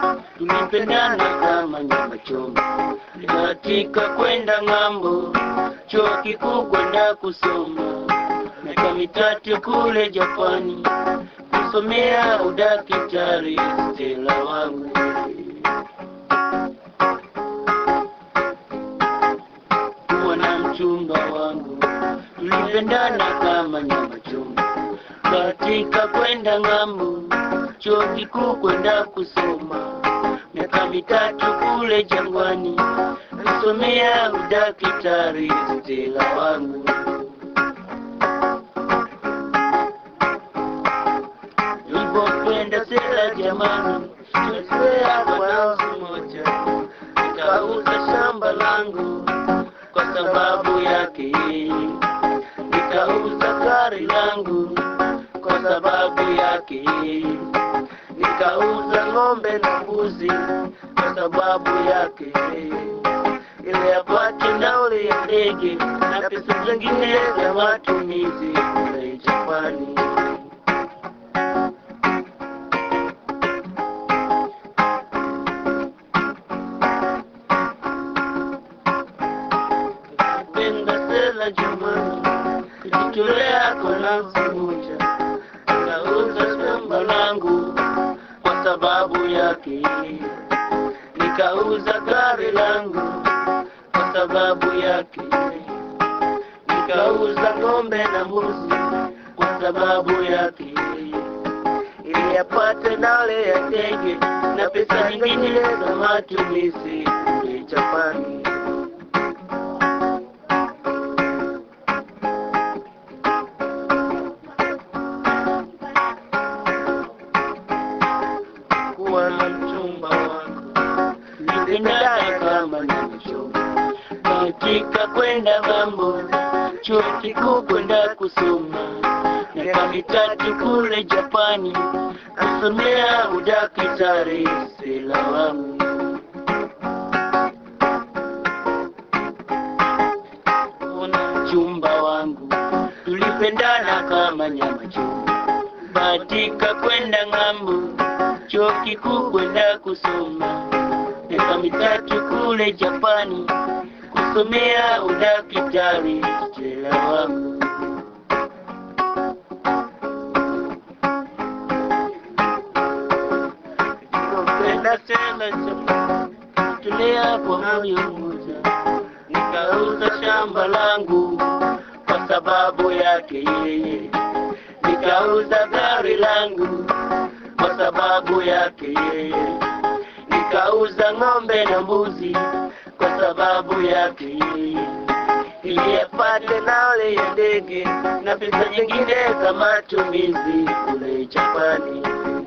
tulipendana kama nyama choma, katika kwenda ng'ambo, chuo kikuu kwenda kusoma, miaka mitatu kule Japani kusomea udakitari, Stella wangu kuwa na mchumba wangu, tulipendana kama nyama choma, katika kwenda ng'ambo, chuo kikuu kwenda kusoma, miaka mitatu kule jangwani, kusomea udakitari, Stella wangu nilipopenda Stella jamani, tulipea kwa nafsi moja, nikauza shamba langu kwa sababu yake yeye, nikauza gari langu kwa sababu yake yeye, nikauza ng'ombe na mbuzi kwa sababu yake yeye, ili apate nauli ya ndege na pesa zingine za matumizi kule Japani. Penda Stella jamani, kujitolea kwa nafsi moja, nikauza shamba langu kwa sababu yake yeye, nikauza gari langu kwa sababu yake yeye, nikauza ng'ombe na mbuzi kwa sababu yake yeye, ili apate nauli ya ndege na pesa nyingine za matumizi kule Japani. kuwa na mchumba wangu, nipendane kama nyamachoma, katika kwenda ng'ambo, chuo kikuu kwenda kusoma, miaka mitatu kule Japani, kusomea udakitari, Stella wangu. Kuna mchumba wangu, tulipendana kama nyama choma, katika kwenda ng'ambo, chuo kikuu kwenda kusoma, miaka mitatu kule Japani, kusomea udakitari, Stella wangu. Nilipopenda Stella jamani, tulea kwa moyo mmoja, nikauza shamba langu kwa sababu yake yeye, nikauza gari langu kwa sababu yake yeye, nikauza ng'ombe na mbuzi kwa sababu yake yeye, ili apate nauli ya ndege na pesa nyingine za matumizi kule Japani.